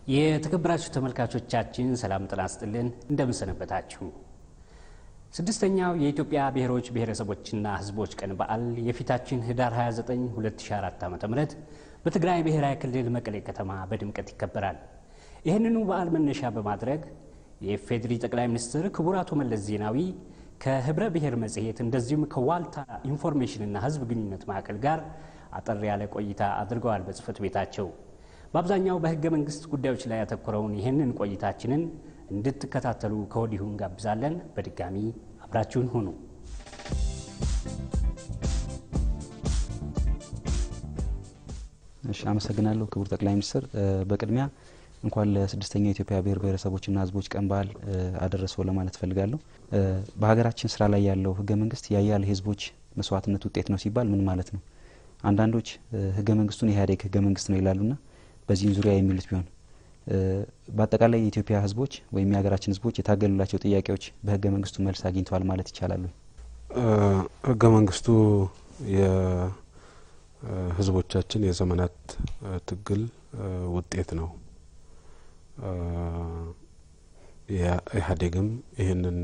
የተከበራችሁ ተመልካቾቻችን ሰላም ጤና ይስጥልን፣ እንደምንሰነበታችሁ። ስድስተኛው የኢትዮጵያ ብሔሮች ብሔረሰቦችና ሕዝቦች ቀን በዓል የፊታችን ህዳር 29 2004 ዓ.ም በትግራይ ብሔራዊ ክልል መቀሌ ከተማ በድምቀት ይከበራል። ይህንኑ በዓል መነሻ በማድረግ የኢፌዴሪ ጠቅላይ ሚኒስትር ክቡር አቶ መለስ ዜናዊ ከህብረ ብሔር መጽሔት እንደዚሁም ከዋልታ ኢንፎርሜሽንና ሕዝብ ግንኙነት ማዕከል ጋር አጠር ያለ ቆይታ አድርገዋል በጽህፈት ቤታቸው። በአብዛኛው በህገ መንግስት ጉዳዮች ላይ ያተኮረውን ይህንን ቆይታችንን እንድትከታተሉ ከወዲሁ እንጋብዛለን። በድጋሚ አብራችሁን ሁኑ። እሺ፣ አመሰግናለሁ ክቡር ጠቅላይ ሚኒስትር። በቅድሚያ እንኳን ለስድስተኛው የኢትዮጵያ ብሔር ብሔረሰቦችና ህዝቦች ቀን በዓል አደረሰው ለማለት ፈልጋለሁ። በሀገራችን ስራ ላይ ያለው ህገ መንግስት ያያሌ ህዝቦች መስዋዕትነት ውጤት ነው ሲባል ምን ማለት ነው? አንዳንዶች ህገ መንግስቱን የኢህአዴግ ህገ መንግስት ነው ይላሉና በዚህም ዙሪያ የሚሉት ቢሆን በአጠቃላይ የኢትዮጵያ ህዝቦች ወይም የሀገራችን ህዝቦች የታገሉላቸው ጥያቄዎች በህገ መንግስቱ መልስ አግኝተዋል ማለት ይቻላሉ? ህገ መንግስቱ የህዝቦቻችን የዘመናት ትግል ውጤት ነው። ኢህአዴግም ይህንን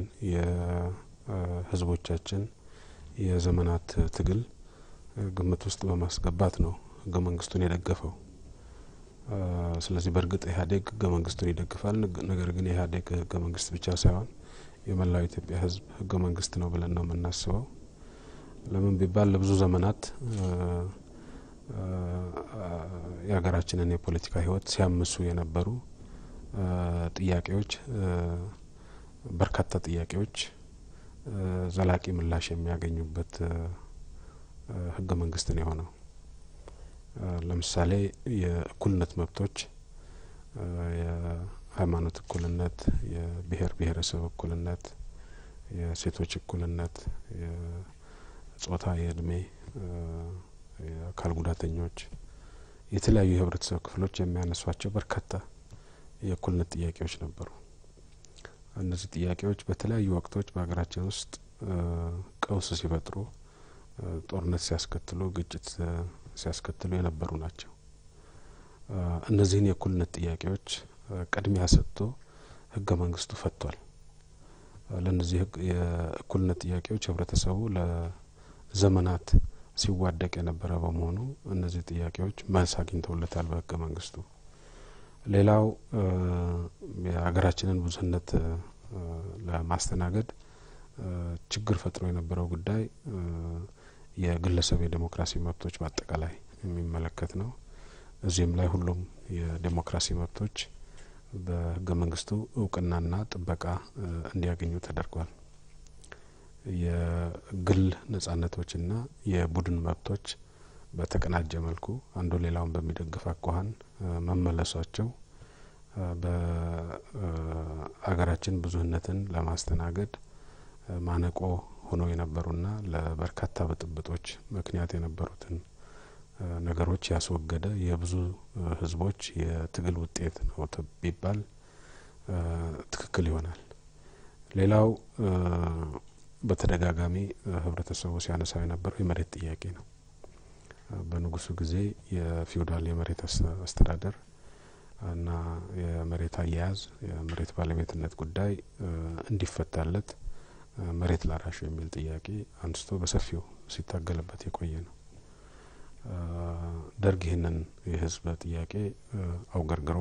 የህዝቦቻችን የዘመናት ትግል ግምት ውስጥ በማስገባት ነው ህገ መንግስቱን የደገፈው። ስለዚህ በእርግጥ ኢህአዴግ ህገ መንግስቱን ይደግፋል። ነገር ግን የኢህአዴግ ህገ መንግስት ብቻ ሳይሆን የመላው ኢትዮጵያ ህዝብ ህገ መንግስት ነው ብለን ነው የምናስበው። ለምን ቢባል ለብዙ ዘመናት የሀገራችንን የፖለቲካ ህይወት ሲያምሱ የነበሩ ጥያቄዎች፣ በርካታ ጥያቄዎች ዘላቂ ምላሽ የሚያገኙበት ህገ መንግስት ነው የሆነው። ለምሳሌ የእኩልነት መብቶች፣ የሃይማኖት እኩልነት፣ የብሔር ብሔረሰብ እኩልነት፣ የሴቶች እኩልነት፣ የጾታ፣ የእድሜ፣ የአካል ጉዳተኞች፣ የተለያዩ የህብረተሰብ ክፍሎች የሚያነሷቸው በርካታ የእኩልነት ጥያቄዎች ነበሩ። እነዚህ ጥያቄዎች በተለያዩ ወቅቶች በሀገራችን ውስጥ ቀውስ ሲፈጥሩ፣ ጦርነት ሲያስከትሉ፣ ግጭት ሲያስከትሉ የነበሩ ናቸው። እነዚህን የእኩልነት ጥያቄዎች ቅድሚያ ሰጥቶ ህገ መንግስቱ ፈቷል። ለእነዚህ የእኩልነት ጥያቄዎች ህብረተሰቡ ለዘመናት ሲዋደቅ የነበረ በመሆኑ እነዚህ ጥያቄዎች መልስ አግኝተውለታል በህገ መንግስቱ። ሌላው የሀገራችንን ብዙህነት ለማስተናገድ ችግር ፈጥሮ የነበረው ጉዳይ የግለሰብ የዴሞክራሲ መብቶች በአጠቃላይ የሚመለከት ነው። እዚህም ላይ ሁሉም የዴሞክራሲ መብቶች በህገ መንግስቱ እውቅናና ጥበቃ እንዲያገኙ ተደርጓል። የግል ነጻነቶችና የቡድን መብቶች በተቀናጀ መልኩ አንዱ ሌላውን በሚደግፍ አኳኋን መመለሷቸው በሀገራችን ብዙህነትን ለማስተናገድ ማነቆ ሆነው የነበሩና ለበርካታ ብጥብጦች ምክንያት የነበሩትን ነገሮች ያስወገደ የብዙ ህዝቦች የትግል ውጤት ነው ቢባል ትክክል ይሆናል። ሌላው በተደጋጋሚ ህብረተሰቡ ሲያነሳው የነበረው የመሬት ጥያቄ ነው። በንጉሱ ጊዜ የፊውዳል የመሬት አስተዳደር እና የመሬት አያያዝ የመሬት ባለቤትነት ጉዳይ እንዲፈታለት መሬት ላራሹ የሚል ጥያቄ አንስቶ በሰፊው ሲታገልበት የቆየ ነው። ደርግ ይህንን የህዝብ ጥያቄ አውገርግሮ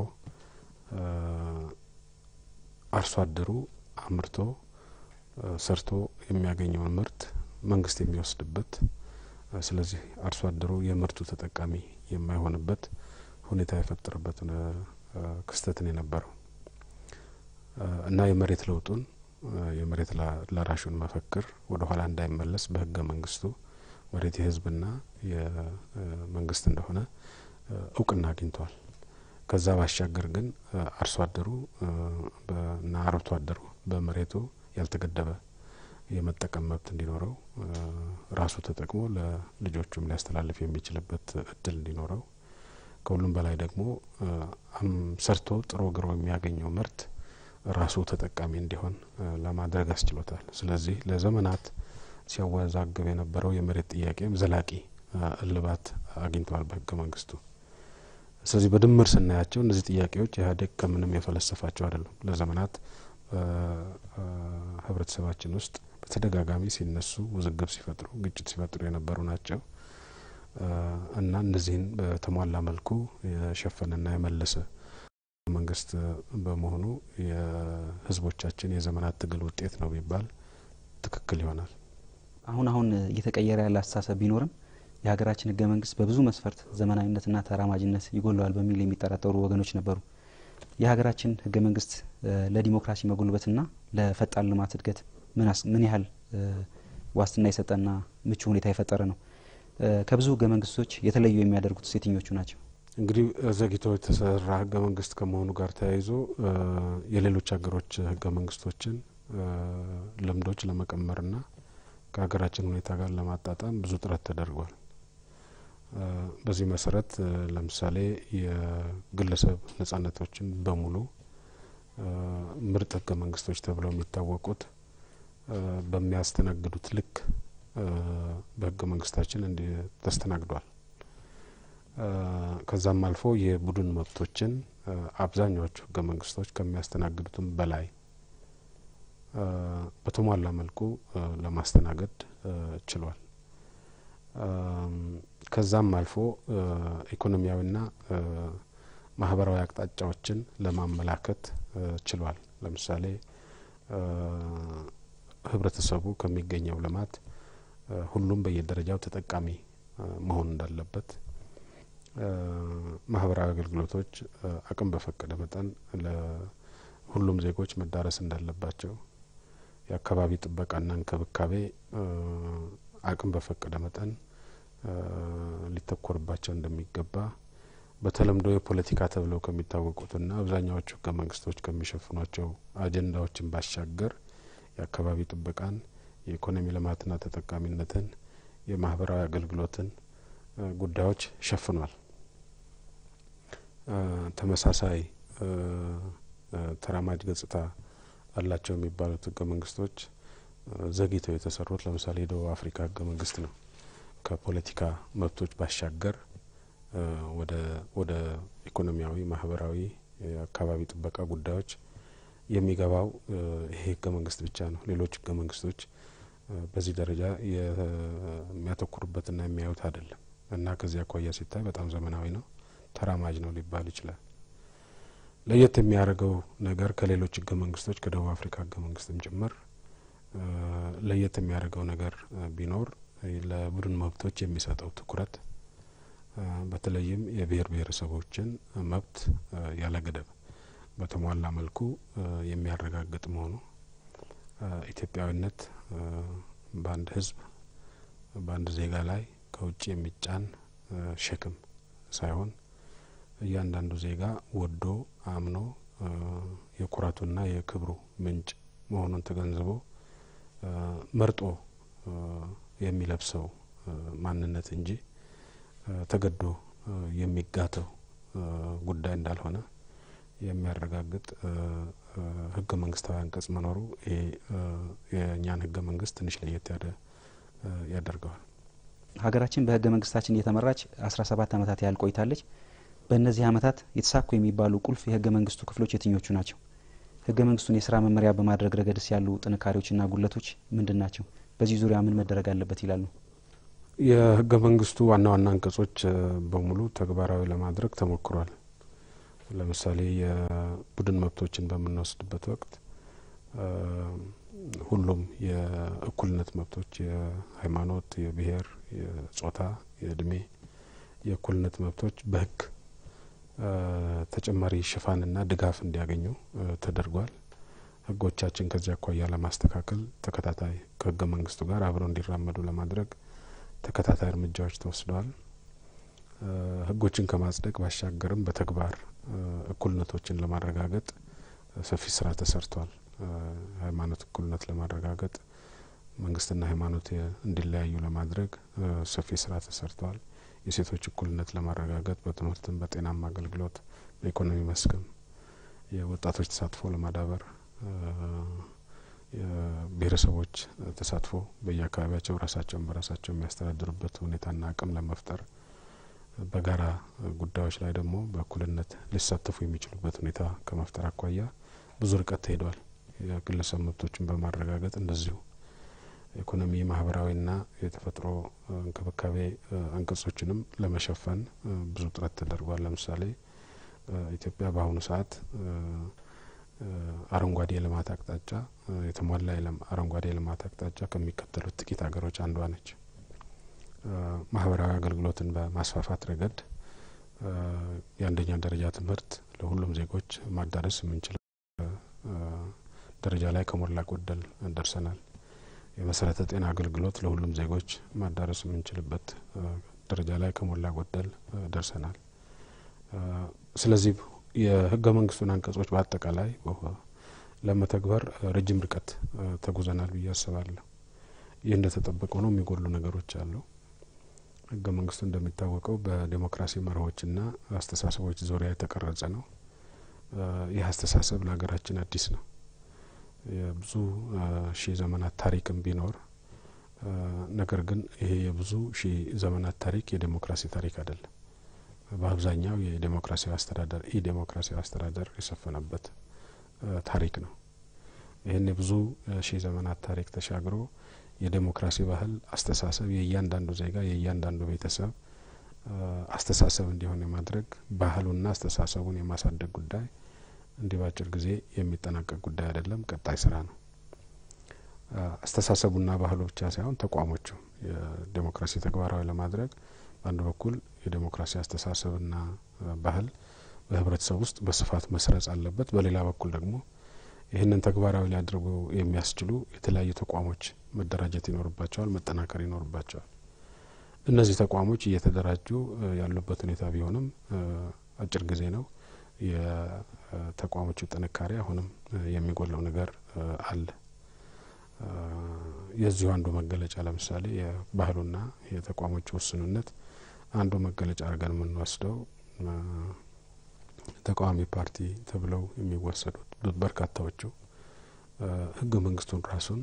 አርሶ አደሩ አምርቶ ሰርቶ የሚያገኘውን ምርት መንግስት የሚወስድበት ስለዚህ አርሶ አደሩ የምርቱ ተጠቃሚ የማይሆንበት ሁኔታ የፈጠረበት ክስተትን የነበረው እና የመሬት ለውጡን የመሬት ላራሹን መፈክር ወደ ኋላ እንዳይመለስ በህገ መንግስቱ መሬት የህዝብና የመንግስት እንደሆነ እውቅና አግኝተዋል። ከዛ ባሻገር ግን አርሶ አደሩ እና አርብቶ አደሩ በመሬቱ ያልተገደበ የመጠቀም መብት እንዲኖረው ራሱ ተጠቅሞ ለልጆቹም ሊያስተላልፍ የሚችልበት እድል እንዲኖረው ከሁሉም በላይ ደግሞ ሰርቶ ጥሮ ግሮ የሚያገኘው ምርት ራሱ ተጠቃሚ እንዲሆን ለማድረግ አስችሎታል። ስለዚህ ለዘመናት ሲያወዛግብ የነበረው የመሬት ጥያቄም ዘላቂ እልባት አግኝተዋል በህገ መንግስቱ። ስለዚህ በድምር ስናያቸው እነዚህ ጥያቄዎች ኢህአዴግ ከምንም የፈለሰፋቸው አይደሉም። ለዘመናት ህብረተሰባችን ውስጥ በተደጋጋሚ ሲነሱ ውዝግብ ሲፈጥሩ፣ ግጭት ሲፈጥሩ የነበሩ ናቸው እና እነዚህን በተሟላ መልኩ የሸፈነና የመለሰ መንግስት በመሆኑ የህዝቦቻችን የዘመናት ትግል ውጤት ነው ቢባል ትክክል ይሆናል። አሁን አሁን እየተቀየረ ያለ አስተሳሰብ ቢኖርም የሀገራችን ህገ መንግስት በብዙ መስፈርት ዘመናዊነትና ተራማጅነት ይጎለዋል በሚል የሚጠራጠሩ ወገኖች ነበሩ። የሀገራችን ህገ መንግስት ለዲሞክራሲ መጎልበትና ለፈጣን ልማት እድገት ምን ያህል ዋስትና የሰጠና ምቹ ሁኔታ የፈጠረ ነው? ከብዙ ህገ መንግስቶች የተለዩ የሚያደርጉት የትኞቹ ናቸው? እንግዲህ ዘግይቶ የተሰራ ህገ መንግስት ከመሆኑ ጋር ተያይዞ የሌሎች ሀገሮች ህገ መንግስቶችን ልምዶች ለመቀመርና ከሀገራችን ሁኔታ ጋር ለማጣጣም ብዙ ጥረት ተደርጓል። በዚህ መሰረት ለምሳሌ የግለሰብ ነጻነቶችን በሙሉ ምርጥ ህገ መንግስቶች ተብለው የሚታወቁት በሚያስተናግዱት ልክ በህገ መንግስታችን እንዲ ተስተናግዷል። ከዛም አልፎ የቡድን መብቶችን አብዛኛዎቹ ህገ መንግስቶች ከሚያስተናግዱትም በላይ በተሟላ መልኩ ለማስተናገድ ችሏል። ከዛም አልፎ ኢኮኖሚያዊና ማህበራዊ አቅጣጫዎችን ለማመላከት ችሏል። ለምሳሌ ህብረተሰቡ ከሚገኘው ልማት ሁሉም በየደረጃው ተጠቃሚ መሆን እንዳለበት፣ ማህበራዊ አገልግሎቶች አቅም በፈቀደ መጠን ለሁሉም ዜጎች መዳረስ እንዳለባቸው፣ የአካባቢ ጥበቃና እንክብካቤ አቅም በፈቀደ መጠን ሊተኮርባቸው እንደሚገባ በተለምዶ የፖለቲካ ተብለው ከሚታወቁትና አብዛኛዎቹ ህገ መንግስቶች ከሚሸፍኗቸው አጀንዳዎችን ባሻገር የአካባቢ ጥበቃን፣ የኢኮኖሚ ልማትና ተጠቃሚነትን፣ የማህበራዊ አገልግሎትን ጉዳዮች ሸፍኗል። ተመሳሳይ ተራማጅ ገጽታ አላቸው የሚባሉት ህገ መንግስቶች ዘግይተው የተሰሩት ለምሳሌ የደቡብ አፍሪካ ህገ መንግስት ነው። ከፖለቲካ መብቶች ባሻገር ወደ ወደ ኢኮኖሚያዊ፣ ማህበራዊ፣ የአካባቢ ጥበቃ ጉዳዮች የሚገባው ይሄ ህገ መንግስት ብቻ ነው። ሌሎች ህገ መንግስቶች በዚህ ደረጃ የሚያተኩሩበትና የሚያዩት አይደለም እና ከዚህ አኳያ ሲታይ በጣም ዘመናዊ ነው፣ ተራማጅ ነው ሊባል ይችላል። ለየት የሚያደርገው ነገር ከሌሎች ህገ መንግስቶች ከደቡብ አፍሪካ ህገ መንግስትም ጭምር ለየት የሚያደርገው ነገር ቢኖር ለቡድን መብቶች የሚሰጠው ትኩረት በተለይም የብሔር ብሔረሰቦችን መብት ያለ ገደብ በተሟላ መልኩ የሚያረጋግጥ መሆኑ ኢትዮጵያዊነት በአንድ ህዝብ በአንድ ዜጋ ላይ ከውጭ የሚጫን ሸክም ሳይሆን እያንዳንዱ ዜጋ ወዶ አምኖ የኩራቱና የክብሩ ምንጭ መሆኑን ተገንዝቦ መርጦ የሚለብሰው ማንነት እንጂ ተገዶ የሚጋተው ጉዳይ እንዳልሆነ የሚያረጋግጥ ህገ መንግስታዊ አንቀጽ መኖሩ ይሄ የእኛን ህገ መንግስት ትንሽ ለየት ያለ ያደርገዋል። ሀገራችን በህገ መንግስታችን እየተመራች አስራ ሰባት አመታት ያህል ቆይታለች። በእነዚህ አመታት የተሳኩ የሚባሉ ቁልፍ የህገ መንግስቱ ክፍሎች የትኞቹ ናቸው? ህገ መንግስቱን የስራ መመሪያ በማድረግ ረገድስ ያሉ ጥንካሬዎችና ጉለቶች ምንድን ናቸው? በዚህ ዙሪያ ምን መደረግ አለበት ይላሉ? የህገ መንግስቱ ዋና ዋና አንቀጾች በሙሉ ተግባራዊ ለማድረግ ተሞክሯል። ለምሳሌ የቡድን መብቶችን በምንወስድበት ወቅት ሁሉም የእኩልነት መብቶች የሃይማኖት፣ የብሔር፣ የጾታ፣ የእድሜ የእኩልነት መብቶች በህግ ተጨማሪ ሽፋንና ድጋፍ እንዲያገኙ ተደርጓል። ህጎቻችን ከዚህ አኳያ ለማስተካከል ተከታታይ ከህገ መንግስቱ ጋር አብረው እንዲራመዱ ለማድረግ ተከታታይ እርምጃዎች ተወስደዋል። ህጎችን ከማጽደቅ ባሻገርም በተግባር እኩልነቶችን ለማረጋገጥ ሰፊ ስራ ተሰርቷል። ሃይማኖት እኩልነት ለማረጋገጥ መንግስትና ሃይማኖት እንዲለያዩ ለማድረግ ሰፊ ስራ ተሰርተዋል። የሴቶች እኩልነት ለማረጋገጥ በትምህርትም፣ በጤናማ አገልግሎት፣ በኢኮኖሚ መስክም የወጣቶች ተሳትፎ ለማዳበር የብሔረሰቦች ተሳትፎ በየአካባቢያቸው ራሳቸውን በራሳቸው የሚያስተዳድሩበት ሁኔታና አቅም ለመፍጠር በጋራ ጉዳዮች ላይ ደግሞ በእኩልነት ሊሳተፉ የሚችሉበት ሁኔታ ከመፍጠር አኳያ ብዙ ርቀት ተሄዷል። የግለሰብ መብቶችን በማረጋገጥ እንደዚሁ ኢኮኖሚ፣ ማህበራዊና የተፈጥሮ እንክብካቤ አንቀጾችንም ለመሸፈን ብዙ ጥረት ተደርጓል። ለምሳሌ ኢትዮጵያ በአሁኑ ሰዓት አረንጓዴ የልማት አቅጣጫ የተሟላ አረንጓዴ የልማት አቅጣጫ ከሚከተሉት ጥቂት ሀገሮች አንዷ ነች። ማህበራዊ አገልግሎትን በማስፋፋት ረገድ የአንደኛ ደረጃ ትምህርት ለሁሉም ዜጎች ማዳረስ የምንችል ደረጃ ላይ ከሞላ ጎደል ደርሰናል። የመሰረተ ጤና አገልግሎት ለሁሉም ዜጎች ማዳረስ የምንችልበት ደረጃ ላይ ከሞላ ጎደል ደርሰናል። ስለዚህ የህገ መንግስቱን አንቀጾች በአጠቃላይ ለመተግበር ረጅም ርቀት ተጉዘናል ብዬ አስባለሁ። ይህ እንደተጠበቀ ሆኖ የሚጎሉ ነገሮች አሉ። ህገ መንግስቱ እንደሚታወቀው በዴሞክራሲ መርሆችና አስተሳሰቦች ዙሪያ የተቀረጸ ነው። ይህ አስተሳሰብ ለሀገራችን አዲስ ነው። የብዙ ሺህ ዘመናት ታሪክም ቢኖር ነገር ግን ይሄ የብዙ ሺህ ዘመናት ታሪክ የዴሞክራሲ ታሪክ አይደለም። በአብዛኛው የዴሞክራሲያዊ አስተዳደር ኢ ዴሞክራሲያዊ አስተዳደር የሰፈነበት ታሪክ ነው። ይህን የብዙ ሺህ ዘመናት ታሪክ ተሻግሮ የዴሞክራሲ ባህል አስተሳሰብ የእያንዳንዱ ዜጋ የእያንዳንዱ ቤተሰብ አስተሳሰብ እንዲሆን የማድረግ ባህሉና አስተሳሰቡን የማሳደግ ጉዳይ እንዲህ በአጭር ጊዜ የሚጠናቀቅ ጉዳይ አይደለም፣ ቀጣይ ስራ ነው። አስተሳሰቡና ባህሉ ብቻ ሳይሆን ተቋሞቹ የዴሞክራሲ ተግባራዊ ለማድረግ በአንድ በኩል የዴሞክራሲ አስተሳሰብና ባህል በህብረተሰብ ውስጥ በስፋት መስረጽ አለበት። በሌላ በኩል ደግሞ ይህንን ተግባራዊ ሊያደርጉ የሚያስችሉ የተለያዩ ተቋሞች መደራጀት ይኖርባቸዋል፣ መጠናከር ይኖርባቸዋል። እነዚህ ተቋሞች እየተደራጁ ያሉበት ሁኔታ ቢሆንም አጭር ጊዜ ነው። የተቋሞቹ ጥንካሬ አሁንም የሚጎለው ነገር አለ። የዚሁ አንዱ መገለጫ ለምሳሌ የባህሉና የተቋሞቹ ውስንነት አንዱ መገለጫ አድርገን የምንወስደው ተቃዋሚ ፓርቲ ተብለው የሚወሰዱት በርካታዎቹ ህገ መንግስቱን ራሱን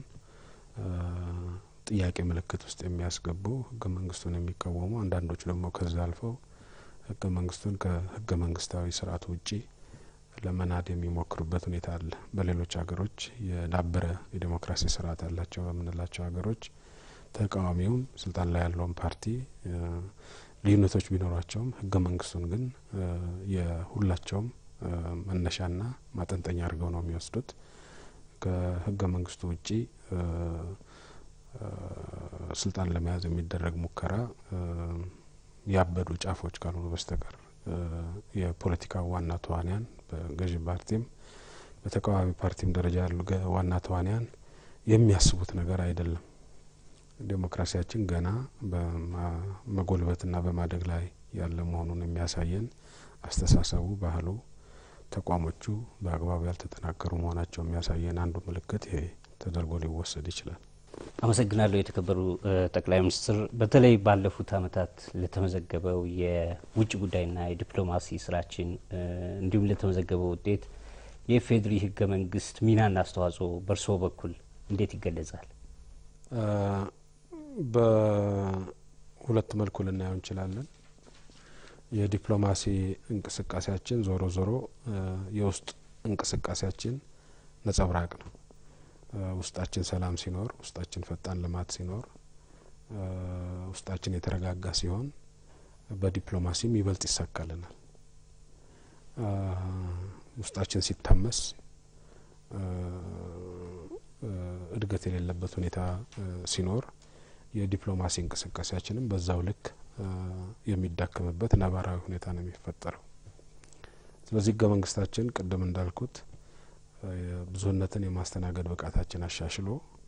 ጥያቄ ምልክት ውስጥ የሚያስገቡ ህገ መንግስቱን የሚቃወሙ አንዳንዶቹ ደግሞ ከዛ አልፈው ህገ መንግስቱን ከህገ መንግስታዊ ስርዓት ውጪ ለመናድ የሚሞክሩበት ሁኔታ አለ። በሌሎች ሀገሮች የዳበረ የዴሞክራሲ ስርዓት ያላቸው በምንላቸው ሀገሮች ተቃዋሚውም ስልጣን ላይ ያለውን ፓርቲ ልዩነቶች ቢኖሯቸውም ህገ መንግስቱን ግን የሁላቸውም መነሻና ማጠንጠኛ አድርገው ነው የሚወስዱት። ከህገ መንግስቱ ውጪ ስልጣን ለመያዝ የሚደረግ ሙከራ ያበዱ ጫፎች ካልሆኑ በስተቀር የፖለቲካ ዋና ተዋንያን በገዢ ፓርቲም በተቃዋሚ ፓርቲም ደረጃ ያሉ ዋና ተዋንያን የሚያስቡት ነገር አይደለም። ዴሞክራሲያችን ገና በመጎልበትና በማደግ ላይ ያለ መሆኑን የሚያሳየን አስተሳሰቡ፣ ባህሉ፣ ተቋሞቹ በአግባቡ ያልተጠናከሩ መሆናቸው የሚያሳየን አንዱ ምልክት ይሄ ተደርጎ ሊወሰድ ይችላል። አመሰግናለሁ የተከበሩ ጠቅላይ ሚኒስትር። በተለይ ባለፉት ዓመታት ለተመዘገበው የውጭ ጉዳይና የዲፕሎማሲ ስራችን እንዲሁም ለተመዘገበው ውጤት የኢፌዴሪ ህገ መንግስት ሚናና አስተዋጽኦ በእርስዎ በኩል እንዴት ይገለጻል? በሁለት መልኩ ልናየው እንችላለን። የዲፕሎማሲ እንቅስቃሴያችን ዞሮ ዞሮ የውስጥ እንቅስቃሴያችን ነጸብራቅ ነው። ውስጣችን ሰላም ሲኖር፣ ውስጣችን ፈጣን ልማት ሲኖር፣ ውስጣችን የተረጋጋ ሲሆን በዲፕሎማሲም ይበልጥ ይሳካልናል። ውስጣችን ሲታመስ እድገት የሌለበት ሁኔታ ሲኖር የዲፕሎማሲ እንቅስቃሴያችንም በዛው ልክ የሚዳከምበት ነባራዊ ሁኔታ ነው የሚፈጠረው። ስለዚህ ህገ መንግስታችን ቅድም እንዳልኩት ብዙህነትን የማስተናገድ ብቃታችን አሻሽሎ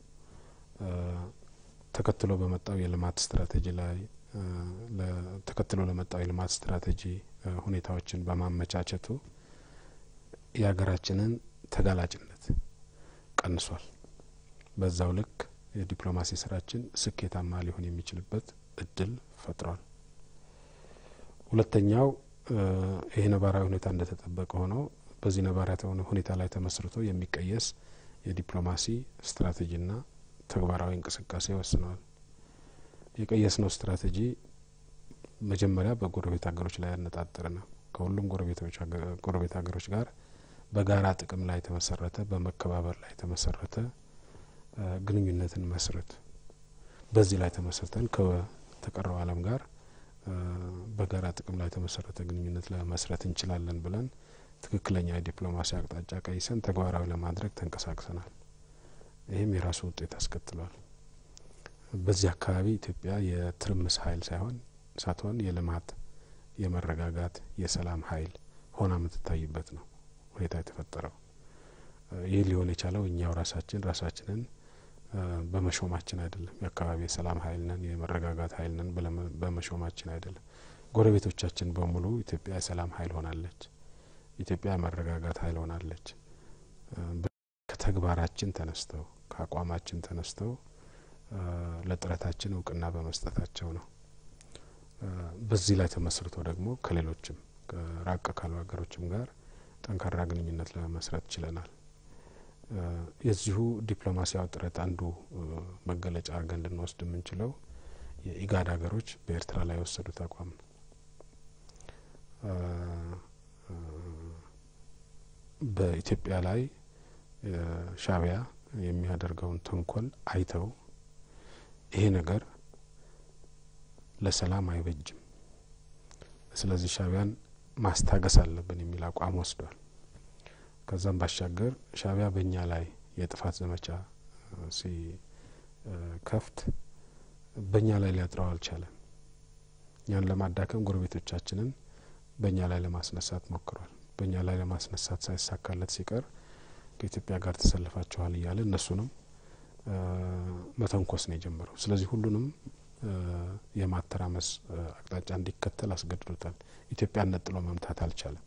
ተከትሎ በመጣው የልማት ስትራቴጂ ላይ ተከትሎ ለመጣው የልማት ስትራቴጂ ሁኔታዎችን በማመቻቸቱ የሀገራችንን ተጋላጭነት ቀንሷል። በዛው ልክ የዲፕሎማሲ ስራችን ስኬታማ ሊሆን የሚችልበት እድል ፈጥሯል። ሁለተኛው ይሄ ነባራዊ ሁኔታ እንደተጠበቀ ሆነው በዚህ ነባራዊ ሁኔታ ላይ ተመስርቶ የሚቀየስ የዲፕሎማሲ ስትራቴጂና ተግባራዊ እንቅስቃሴ ወስነዋል። የቀየስነው ስትራቴጂ መጀመሪያ በጎረቤት ሀገሮች ላይ ያነጣጠረ ነው። ከሁሉም ጎረቤት ሀገሮች ጋር በጋራ ጥቅም ላይ የተመሰረተ በመከባበር ላይ የተመሰረተ ግንኙነትን መስረት በዚህ ላይ ተመሰርተን ከተቀረው ዓለም ጋር በጋራ ጥቅም ላይ የተመሰረተ ግንኙነት ለመስረት እንችላለን ብለን ትክክለኛ የዲፕሎማሲ አቅጣጫ ቀይሰን ተግባራዊ ለማድረግ ተንቀሳቅሰናል። ይህም የራሱ ውጤት አስከትሏል። በዚህ አካባቢ ኢትዮጵያ የትርምስ ኃይል ሳይሆን ሳትሆን የልማት፣ የመረጋጋት፣ የሰላም ኃይል ሆና የምትታይበት ነው ሁኔታ የተፈጠረው። ይህ ሊሆን የቻለው እኛው ራሳችን ራሳችንን በመሾማችን አይደለም። የአካባቢ የሰላም ኃይል ነን፣ የመረጋጋት ኃይል ነን በመሾማችን አይደለም። ጎረቤቶቻችን በሙሉ ኢትዮጵያ የሰላም ኃይል ሆናለች፣ ኢትዮጵያ የመረጋጋት ኃይል ሆናለች። ከተግባራችን ተነስተው ከአቋማችን ተነስተው ለጥረታችን እውቅና በመስጠታቸው ነው። በዚህ ላይ ተመስርቶ ደግሞ ከሌሎችም ራቅ ካሉ ሀገሮችም ጋር ጠንካራ ግንኙነት ለመመስረት ችለናል። የዚሁ ዲፕሎማሲያዊ ጥረት አንዱ መገለጫ አድርገን ልንወስድ የምንችለው የኢጋድ ሀገሮች በኤርትራ ላይ የወሰዱት አቋም ነው። በኢትዮጵያ ላይ ሻዕቢያ የሚያደርገውን ተንኮል አይተው ይሄ ነገር ለሰላም አይበጅም፣ ስለዚህ ሻዕቢያን ማስታገስ አለብን የሚል አቋም ወስዷል። ከዛም ባሻገር ሻዕቢያ በእኛ ላይ የጥፋት ዘመቻ ሲከፍት በእኛ ላይ ሊያጥረው አልቻለም። እኛን ለማዳከም ጎረቤቶቻችንን በእኛ ላይ ለማስነሳት ሞክሯል። በእኛ ላይ ለማስነሳት ሳይሳካለት ሲቀር ከኢትዮጵያ ጋር ተሰልፋችኋል እያለ እነሱንም መተንኮስ ነው የጀመረው። ስለዚህ ሁሉንም የማተራመስ አቅጣጫ እንዲከተል አስገድዶታል። ኢትዮጵያን ነጥሎ መምታት አልቻለም።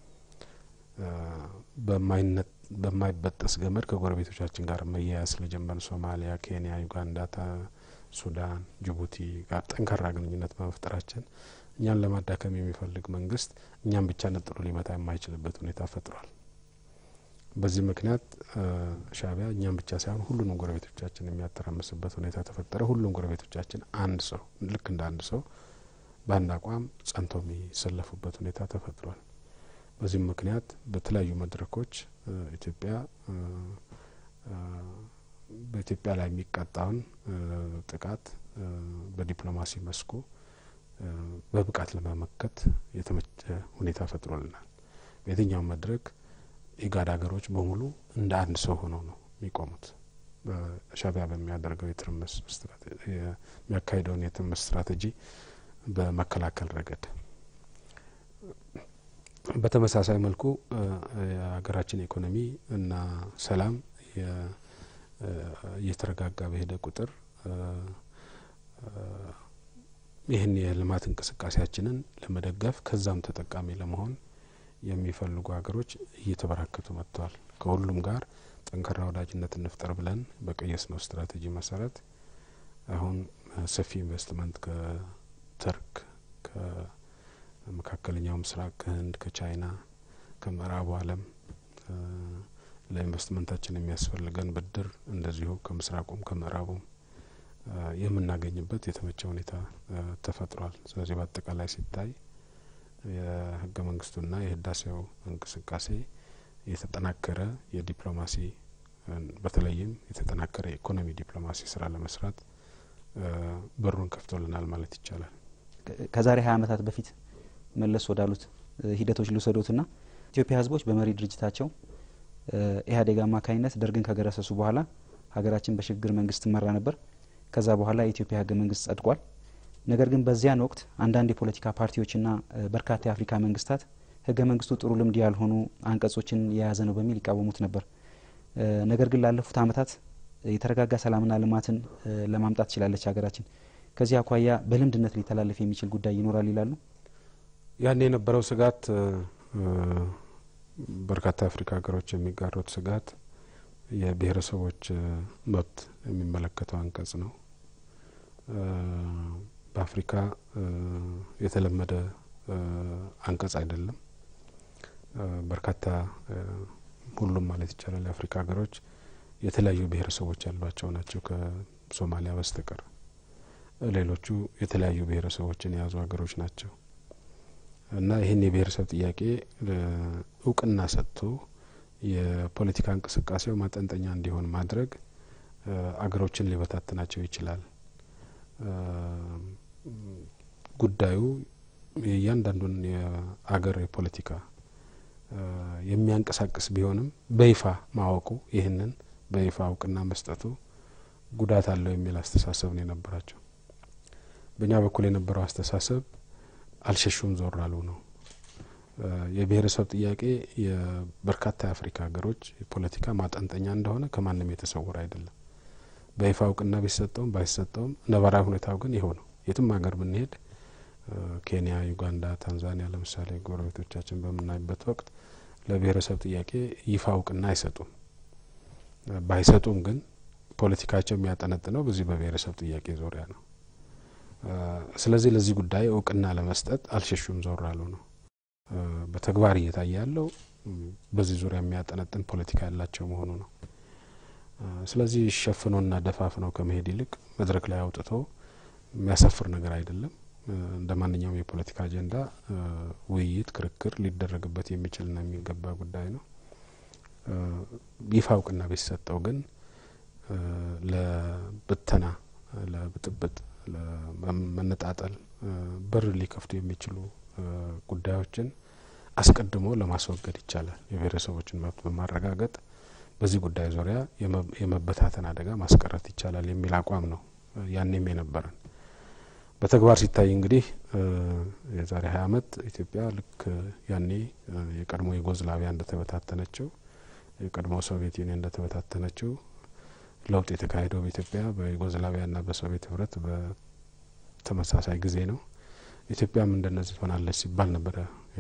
በማይበጠስ ገመድ ከጎረቤቶቻችን ጋር መያያዝ ስለጀመር ሶማሊያ፣ ኬንያ፣ ዩጋንዳ፣ ሱዳን፣ ጅቡቲ ጋር ጠንካራ ግንኙነት በመፍጠራችን እኛን ለማዳከም የሚፈልግ መንግስት እኛን ብቻ ነጥሎ ሊመታ የማይችልበት ሁኔታ ፈጥሯል። በዚህ ምክንያት ሻዕቢያ እኛም ብቻ ሳይሆን ሁሉንም ጎረቤቶቻችን የሚያተራምስበት ሁኔታ ተፈጠረ። ሁሉም ጎረቤቶቻችን አንድ ሰው ልክ እንደ አንድ ሰው በአንድ አቋም ጸንተው የሚሰለፉበት ሁኔታ ተፈጥሯል። በዚህም ምክንያት በተለያዩ መድረኮች ኢትዮጵያ በኢትዮጵያ ላይ የሚቃጣውን ጥቃት በዲፕሎማሲ መስኩ በብቃት ለመመከት የተመቸ ሁኔታ ፈጥሮልናል። በየትኛውም መድረክ ኢጋድ ሀገሮች በሙሉ እንደ አንድ ሰው ሆነው ነው የሚቆሙት። በሻዕቢያ በሚያደርገው የትርምስ የሚያካሂደውን የትርምስ ስትራቴጂ በመከላከል ረገድ በተመሳሳይ መልኩ የሀገራችን ኢኮኖሚ እና ሰላም እየተረጋጋ በሄደ ቁጥር ይህን የልማት እንቅስቃሴያችንን ለመደገፍ ከዛም ተጠቃሚ ለመሆን የሚፈልጉ ሀገሮች እየተበራከቱ መጥተዋል። ከሁሉም ጋር ጠንካራ ወዳጅነት እንፍጠር ብለን በቀየስነው ስትራቴጂ መሰረት አሁን ሰፊ ኢንቨስትመንት ከቱርክ፣ ከመካከለኛው ምስራቅ፣ ከህንድ፣ ከቻይና፣ ከምዕራቡ ዓለም ለኢንቨስትመንታችን የሚያስፈልገን ብድር እንደዚሁ ከምስራቁም ከምዕራቡም የምናገኝበት የተመቸ ሁኔታ ተፈጥሯል። ስለዚህ በአጠቃላይ ሲታይ የህገ መንግስቱና የህዳሴው እንቅስቃሴ የተጠናከረ የዲፕሎማሲ በተለይም የተጠናከረ የኢኮኖሚ ዲፕሎማሲ ስራ ለመስራት በሩን ከፍቶልናል ማለት ይቻላል። ከዛሬ ሀያ ዓመታት በፊት መለስ ወዳሉት ሂደቶች ልውሰዶትና ኢትዮጵያ ህዝቦች በመሪ ድርጅታቸው ኢህአዴግ አማካኝነት ደርግን ከገረሰሱ በኋላ ሀገራችን በሽግግር መንግስት ትመራ ነበር። ከዛ በኋላ የኢትዮጵያ ህገ መንግስት ጸድቋል። ነገር ግን በዚያን ወቅት አንዳንድ የፖለቲካ ፓርቲዎችና በርካታ የአፍሪካ መንግስታት ህገ መንግስቱ ጥሩ ልምድ ያልሆኑ አንቀጾችን የያዘ ነው በሚል ይቃወሙት ነበር። ነገር ግን ላለፉት ዓመታት የተረጋጋ ሰላምና ልማትን ለማምጣት ችላለች ሀገራችን። ከዚህ አኳያ በልምድነት ሊተላለፍ የሚችል ጉዳይ ይኖራል ይላሉ። ያን የነበረው ስጋት በርካታ የአፍሪካ ሀገሮች የሚጋሩት ስጋት የብሔረሰቦች መብት የሚመለከተው አንቀጽ ነው። በአፍሪካ የተለመደ አንቀጽ አይደለም። በርካታ ሁሉም ማለት ይቻላል የአፍሪካ ሀገሮች የተለያዩ ብሔረሰቦች ያሏቸው ናቸው ከሶማሊያ በስተቀር ሌሎቹ የተለያዩ ብሔረሰቦችን የያዙ ሀገሮች ናቸው እና ይህን የብሔረሰብ ጥያቄ እውቅና ሰጥቶ የፖለቲካ እንቅስቃሴው ማጠንጠኛ እንዲሆን ማድረግ አገሮችን ሊበታትናቸው ይችላል። ጉዳዩ የእያንዳንዱን የአገር የፖለቲካ የሚያንቀሳቅስ ቢሆንም በይፋ ማወቁ ይህንን በይፋ እውቅና መስጠቱ ጉዳት አለው የሚል አስተሳሰብ ነው የነበራቸው። በእኛ በኩል የነበረው አስተሳሰብ አልሸሹም ዞር አሉ ነው። የብሔረሰብ ጥያቄ የበርካታ የአፍሪካ ሀገሮች የፖለቲካ ማጠንጠኛ እንደሆነ ከማንም የተሰወረ አይደለም። በይፋ እውቅና ቢሰጠውም ባይሰጠውም ነባራዊ ሁኔታው ግን ይኸው ነው። የትም ሀገር ብንሄድ ኬንያ፣ ዩጋንዳ፣ ታንዛኒያ ለምሳሌ ጎረቤቶቻችን በምናይበት ወቅት ለብሔረሰብ ጥያቄ ይፋ እውቅና አይሰጡም። ባይሰጡም ግን ፖለቲካቸው የሚያጠነጥነው በዚህ በብሔረሰብ ጥያቄ ዙሪያ ነው። ስለዚህ ለዚህ ጉዳይ እውቅና ለመስጠት አልሸሹም ዞር አሉ ነው። በተግባር እየታየ ያለው በዚህ ዙሪያ የሚያጠነጥን ፖለቲካ ያላቸው መሆኑ ነው። ስለዚህ ሸፍኖና ደፋፍነው ከመሄድ ይልቅ መድረክ ላይ አውጥቶ የሚያሳፍር ነገር አይደለም። እንደ ማንኛውም የፖለቲካ አጀንዳ ውይይት፣ ክርክር ሊደረግበት የሚችልና የሚገባ ጉዳይ ነው። ይፋ እውቅና ቢሰጠው ግን ለብተና፣ ለብጥብጥ፣ ለመነጣጠል በር ሊከፍቱ የሚችሉ ጉዳዮችን አስቀድሞ ለማስወገድ ይቻላል። የብሔረሰቦችን መብት በማረጋገጥ በዚህ ጉዳይ ዙሪያ የመበታተን አደጋ ማስቀረት ይቻላል የሚል አቋም ነው ያኔም የነበረን። በተግባር ሲታይ እንግዲህ የዛሬ ሀያ አመት ኢትዮጵያ ልክ ያኔ የቀድሞ ዩጎዝላቪያ እንደተበታተነችው የቀድሞ ሶቪየት ዩኒየን እንደተበታተነችው ለውጥ የተካሄደው በኢትዮጵያ በዩጎዝላቪያና በሶቪየት ህብረት በተመሳሳይ ጊዜ ነው። ኢትዮጵያም እንደነዚህ ትሆናለች ሲባል ነበረ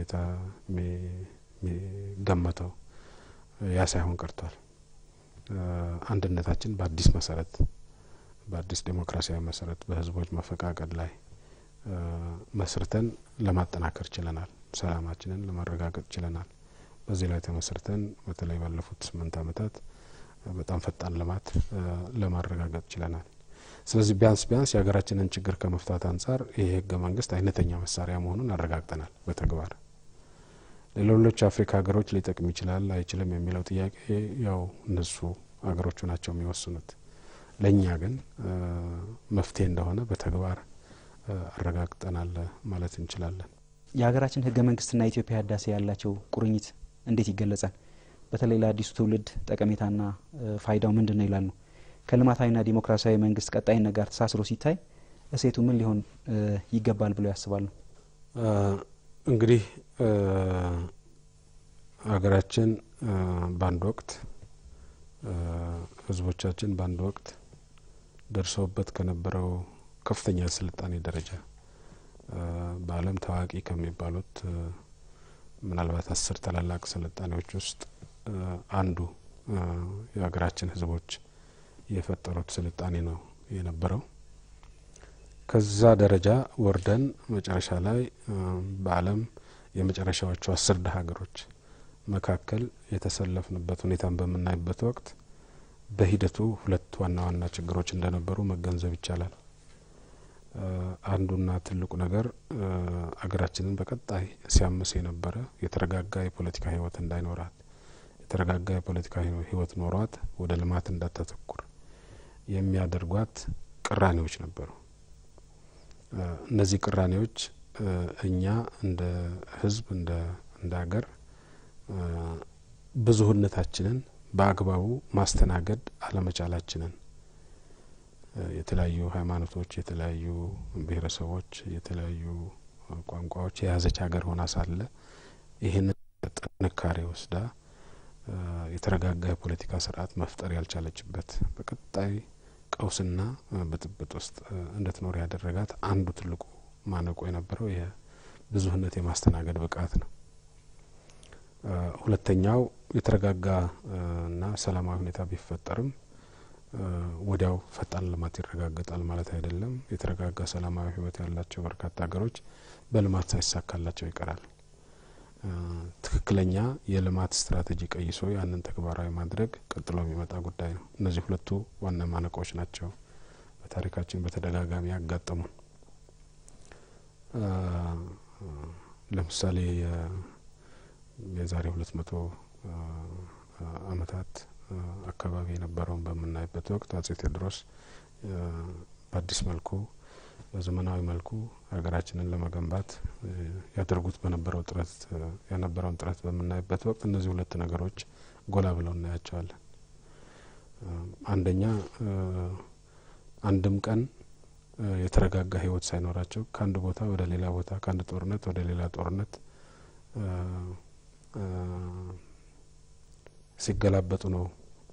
የሚገመተው። ያ ሳይሆን ቀርቷል። አንድነታችን በአዲስ መሰረት በአዲስ ዴሞክራሲያዊ መሰረት በህዝቦች መፈቃቀድ ላይ መስርተን ለማጠናከር ችለናል። ሰላማችንን ለማረጋገጥ ችለናል። በዚህ ላይ ተመስርተን በተለይ ባለፉት ስምንት አመታት በጣም ፈጣን ልማት ለማረጋገጥ ችለናል። ስለዚህ ቢያንስ ቢያንስ የሀገራችንን ችግር ከመፍታት አንጻር ይህ ህገ መንግስት አይነተኛ መሳሪያ መሆኑን አረጋግጠናል በተግባር ለሌሎች አፍሪካ ሀገሮች ሊጠቅም ይችላል አይችልም የሚለው ጥያቄ ያው እነሱ ሀገሮቹ ናቸው የሚወስኑት። ለእኛ ግን መፍትሄ እንደሆነ በተግባር አረጋግጠናል ማለት እንችላለን። የሀገራችን ህገ መንግስትና የኢትዮጵያ ህዳሴ ያላቸው ቁርኝት እንዴት ይገለጻል? በተለይ ለአዲሱ ትውልድ ጠቀሜታና ፋይዳው ምንድን ነው ይላሉ። ከልማታዊና ዲሞክራሲያዊ መንግስት ቀጣይነት ጋር ተሳስሮ ሲታይ እሴቱ ምን ሊሆን ይገባል ብለው ያስባሉ? እንግዲህ ሀገራችን በአንድ ወቅት ህዝቦቻችን በአንድ ወቅት ደርሰውበት ከነበረው ከፍተኛ ስልጣኔ ደረጃ በዓለም ታዋቂ ከሚባሉት ምናልባት አስር ታላላቅ ስልጣኔዎች ውስጥ አንዱ የሀገራችን ህዝቦች የፈጠሩት ስልጣኔ ነው የነበረው። ከዛ ደረጃ ወርደን መጨረሻ ላይ በዓለም የመጨረሻዎቹ አስር ድሀ ሀገሮች መካከል የተሰለፍንበት ሁኔታን በምናይበት ወቅት በሂደቱ ሁለት ዋና ዋና ችግሮች እንደነበሩ መገንዘብ ይቻላል። አንዱና ትልቁ ነገር አገራችንን በቀጣይ ሲያምስ የነበረ የተረጋጋ የፖለቲካ ህይወት እንዳይኖራት፣ የተረጋጋ የፖለቲካ ህይወት ኖሯት ወደ ልማት እንዳታተኩር የሚያደርጓት ቅራኔዎች ነበሩ። እነዚህ ቅራኔዎች እኛ እንደ ህዝብ እንደ እንደ ሀገር ብዙህነታችንን በአግባቡ ማስተናገድ አለመቻላችንን የተለያዩ ሃይማኖቶች፣ የተለያዩ ብሔረሰቦች፣ የተለያዩ ቋንቋዎች የያዘች ሀገር ሆና ሳለ ይህንን ጥንካሬ ወስዳ የተረጋጋ የፖለቲካ ስርዓት መፍጠር ያልቻለችበት በቀጣይ ቀውስና ብጥብጥ ውስጥ እንድትኖር ያደረጋት አንዱ ትልቁ ማነቆ የነበረው የብዙህነት የማስተናገድ ብቃት ነው። ሁለተኛው የተረጋጋ እና ሰላማዊ ሁኔታ ቢፈጠርም ወዲያው ፈጣን ልማት ይረጋገጣል ማለት አይደለም። የተረጋጋ ሰላማዊ ህይወት ያላቸው በርካታ ሀገሮች በልማት ሳይሳካላቸው ይቀራል። ትክክለኛ የልማት ስትራቴጂ ቀይሶ ያንን ተግባራዊ ማድረግ ቀጥሎ የሚመጣ ጉዳይ ነው። እነዚህ ሁለቱ ዋና ማነቆች ናቸው በታሪካችን በተደጋጋሚ ያጋጠሙን ለምሳሌ የዛሬ ሁለት መቶ አመታት አካባቢ የነበረውን በምናይበት ወቅት አጼ ቴዎድሮስ በአዲስ መልኩ በዘመናዊ መልኩ ሀገራችንን ለመገንባት ያደርጉት በነበረው ጥረት የነበረውን ጥረት በምናይበት ወቅት እነዚህ ሁለት ነገሮች ጎላ ብለው እናያቸዋለን። አንደኛ አንድም ቀን የተረጋጋ ሕይወት ሳይኖራቸው ከአንድ ቦታ ወደ ሌላ ቦታ ከአንድ ጦርነት ወደ ሌላ ጦርነት ሲገላበጡ ነው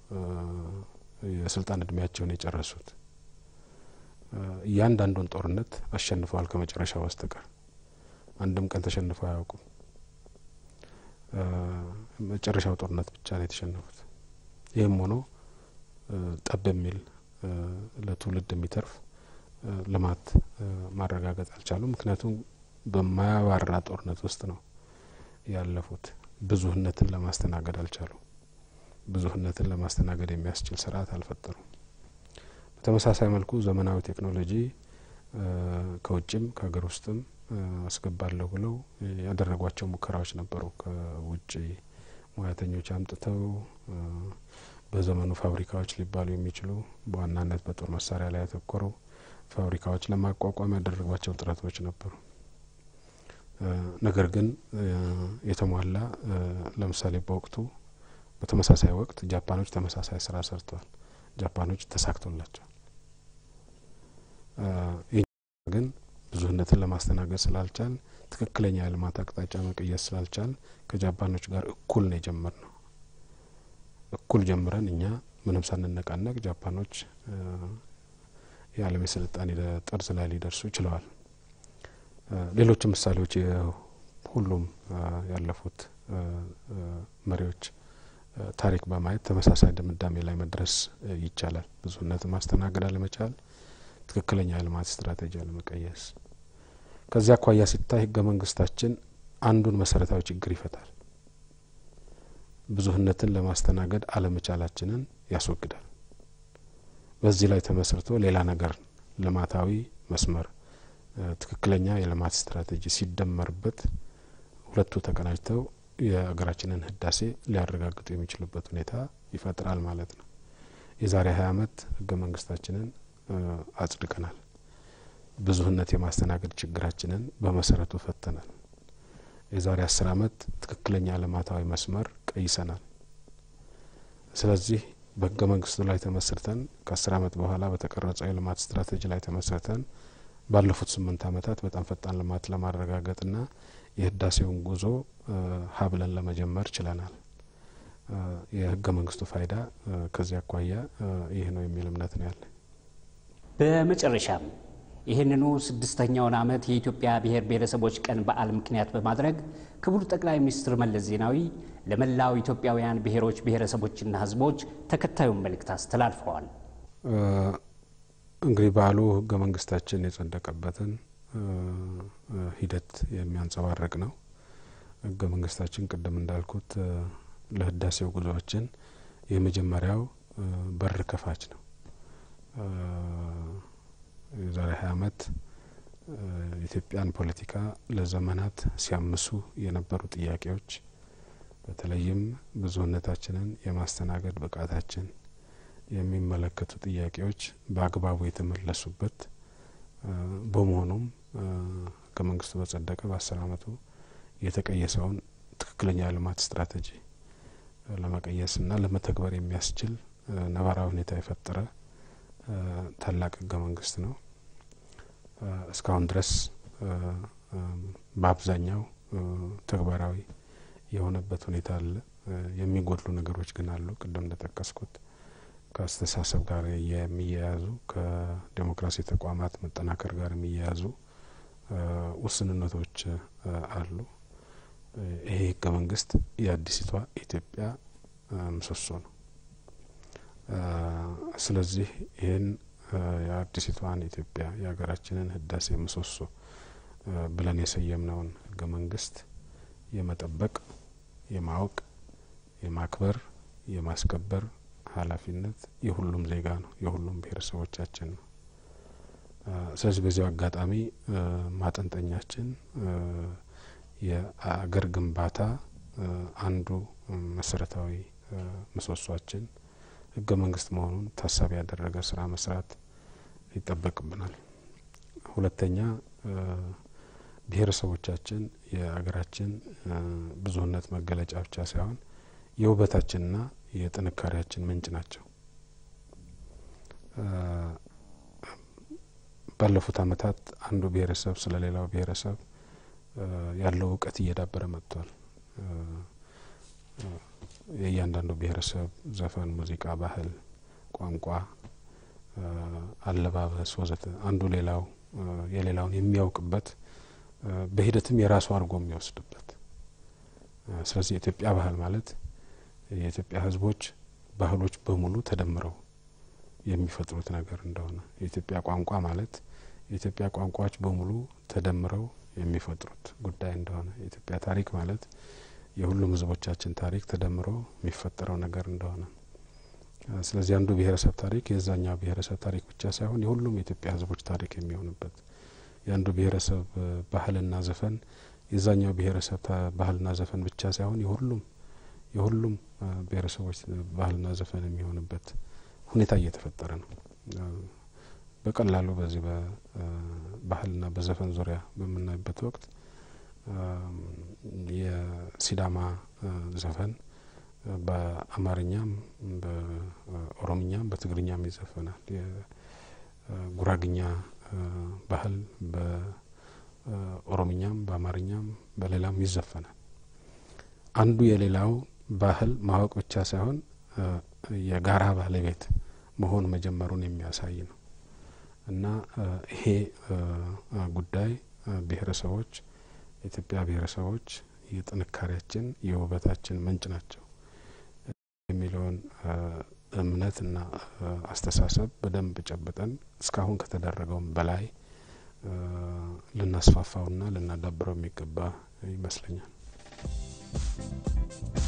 የስልጣን እድሜያቸውን የጨረሱት። እያንዳንዱን ጦርነት አሸንፈዋል ከመጨረሻው በስተቀር አንድም ቀን ተሸንፈው አያውቁም። መጨረሻው ጦርነት ብቻ ነው የተሸነፉት። ይህም ሆኖ ጠብ የሚል ለትውልድ የሚተርፍ ልማት ማረጋገጥ አልቻሉም። ምክንያቱም በማያባራ ጦርነት ውስጥ ነው ያለፉት። ብዙህነትን ለማስተናገድ አልቻሉም። ብዙህነትን ለማስተናገድ የሚያስችል ስርዓት አልፈጠሩም። በተመሳሳይ መልኩ ዘመናዊ ቴክኖሎጂ ከውጭም ከሀገር ውስጥም አስገባለሁ ብለው ያደረጓቸው ሙከራዎች ነበሩ። ከውጭ ሙያተኞች አምጥተው በዘመኑ ፋብሪካዎች ሊባሉ የሚችሉ በዋናነት በጦር መሳሪያ ላይ ያተኮሩ ፋብሪካዎች ለማቋቋም ያደረጓቸው ጥረቶች ነበሩ። ነገር ግን የተሟላ ለምሳሌ በወቅቱ በተመሳሳይ ወቅት ጃፓኖች ተመሳሳይ ስራ ሰርተዋል። ጃፓኖች ተሳክቶላቸዋል። ይህ ግን ብዙህነትን ለማስተናገድ ስላልቻል ትክክለኛ የልማት አቅጣጫ መቀየስ ስላልቻል ከጃፓኖች ጋር እኩል ነው የጀመር ነው። እኩል ጀምረን እኛ ምንም ሳንነቃነቅ ጃፓኖች የዓለም የስልጣኔ ጠርዝ ላይ ሊደርሱ ችለዋል። ሌሎችም ምሳሌዎች ሁሉም ያለፉት መሪዎች ታሪክ በማየት ተመሳሳይ ድምዳሜ ላይ መድረስ ይቻላል። ብዙህነትን ማስተናገድ አለመቻል፣ ትክክለኛ የልማት ስትራቴጂ አለመቀየስ። ከዚያ አኳያ ሲታይ ህገ መንግስታችን አንዱን መሰረታዊ ችግር ይፈታል። ብዙህነትን ለማስተናገድ አለመቻላችንን ያስወግዳል። በዚህ ላይ ተመስርቶ ሌላ ነገር ልማታዊ መስመር ትክክለኛ የልማት ስትራቴጂ ሲደመርበት ሁለቱ ተቀናጅተው የሀገራችንን ህዳሴ ሊያረጋግጡ የሚችሉበት ሁኔታ ይፈጥራል ማለት ነው። የዛሬ ሀያ አመት ህገ መንግስታችንን አጽድቀናል። ብዙህነት የማስተናገድ ችግራችንን በመሰረቱ ፈተናል። የዛሬ አስር አመት ትክክለኛ ልማታዊ መስመር ቀይሰናል። ስለዚህ በህገ መንግስቱ ላይ ተመስርተን ከአስር አመት በኋላ በተቀረጸው የልማት ስትራቴጂ ላይ ተመስርተን ባለፉት ስምንት አመታት በጣም ፈጣን ልማት ለማረጋገጥና የህዳሴውን ጉዞ ሀብለን ለመጀመር ችለናል። የህገ መንግስቱ ፋይዳ ከዚህ አኳያ ይህ ነው የሚል እምነት ነው ያለ። በመጨረሻም ይህንኑ ስድስተኛውን ዓመት የኢትዮጵያ ብሔር ብሔረሰቦች ቀን በዓል ምክንያት በማድረግ ክቡር ጠቅላይ ሚኒስትር መለስ ዜናዊ ለመላው ኢትዮጵያውያን ብሔሮች ብሔረሰቦችና ህዝቦች ተከታዩን መልእክት አስተላልፈዋል። እንግዲህ በዓሉ ህገ መንግስታችን የጸደቀበትን ሂደት የሚያንጸባርቅ ነው። ህገ መንግስታችን ቅድም እንዳልኩት ለህዳሴው ጉዞዎችን የመጀመሪያው በር ከፋች ነው። የዛሬ ሀያ አመት የኢትዮጵያን ፖለቲካ ለዘመናት ሲያምሱ የነበሩ ጥያቄዎች በተለይም ብዙህነታችንን የማስተናገድ ብቃታችን የሚመለከቱ ጥያቄዎች በአግባቡ የተመለሱበት በመሆኑም ህገ መንግስቱ በጸደቀ በአስር አመቱ የተቀየሰውን ትክክለኛ ልማት ስትራቴጂ ለመቀየስና ለመተግበር የሚያስችል ነባራዊ ሁኔታ የፈጠረ ታላቅ ህገ መንግስት ነው። እስካሁን ድረስ በአብዛኛው ተግባራዊ የሆነበት ሁኔታ አለ። የሚጎድሉ ነገሮች ግን አሉ። ቅድም እንደጠቀስኩት ከአስተሳሰብ ጋር የሚያያዙ ከዴሞክራሲ ተቋማት መጠናከር ጋር የሚያያዙ ውስንነቶች አሉ። ይሄ ህገ መንግስት የአዲሲቷ ኢትዮጵያ ምሰሶ ነው። ስለዚህ ይህን የአዲሲቷን ኢትዮጵያ የሀገራችንን ህዳሴ ምሰሶ ብለን የሰየምነውን ህገ መንግስት የመጠበቅ፣ የማወቅ፣ የማክበር፣ የማስከበር ኃላፊነት የሁሉም ዜጋ ነው። የሁሉም ብሔረሰቦቻችን ነው። ስለዚህ በዚያው አጋጣሚ ማጠንጠኛችን የአገር ግንባታ አንዱ መሰረታዊ ምሰሷችን ህገ መንግስት መሆኑን ታሳቢ ያደረገ ስራ መስራት ይጠበቅብናል። ሁለተኛ ብሔረሰቦቻችን የአገራችን ብዙህነት መገለጫ ብቻ ሳይሆን የውበታችንና የጥንካሬያችን ምንጭ ናቸው። ባለፉት አመታት አንዱ ብሔረሰብ ስለ ሌላው ብሔረሰብ ያለው እውቀት እየዳበረ መጥቷል። የእያንዳንዱ ብሔረሰብ ዘፈን፣ ሙዚቃ፣ ባህል፣ ቋንቋ፣ አለባበስ ወዘተ አንዱ ሌላው የሌላውን የሚያውቅበት በሂደትም የራሱ አድርጎ የሚወስድበት ስለዚህ የኢትዮጵያ ባህል ማለት የኢትዮጵያ ህዝቦች ባህሎች በሙሉ ተደምረው የሚፈጥሩት ነገር እንደሆነ የኢትዮጵያ ቋንቋ ማለት የኢትዮጵያ ቋንቋዎች በሙሉ ተደምረው የሚፈጥሩት ጉዳይ እንደሆነ የኢትዮጵያ ታሪክ ማለት የሁሉም ህዝቦቻችን ታሪክ ተደምሮ የሚፈጠረው ነገር እንደሆነ ስለዚህ አንዱ ብሔረሰብ ታሪክ የዛኛው ብሔረሰብ ታሪክ ብቻ ሳይሆን የሁሉም የኢትዮጵያ ህዝቦች ታሪክ የሚሆንበት የአንዱ ብሔረሰብ ባህልና ዘፈን የዛኛው ብሔረሰብ ባህልና ዘፈን ብቻ ሳይሆን የሁሉም የሁሉም ብሔረሰቦች ባህልና ዘፈን የሚሆንበት ሁኔታ እየተፈጠረ ነው። በቀላሉ በዚህ በባህልና በዘፈን ዙሪያ በምናይበት ወቅት የሲዳማ ዘፈን በአማርኛም በኦሮምኛም በትግርኛም ይዘፈናል። የጉራግኛ ባህል በኦሮምኛም በአማርኛም በሌላም ይዘፈናል። አንዱ የሌላው ባህል ማወቅ ብቻ ሳይሆን የጋራ ባለቤት መሆን መጀመሩን የሚያሳይ ነው እና ይሄ ጉዳይ ብሔረሰቦች የኢትዮጵያ ብሔረሰቦች የጥንካሬያችን የውበታችን ምንጭ ናቸው የሚለውን እምነትና አስተሳሰብ በደንብ ጨብጠን እስካሁን ከተደረገውም በላይ ልናስፋፋውና ልናዳብረው የሚገባ ይመስለኛል።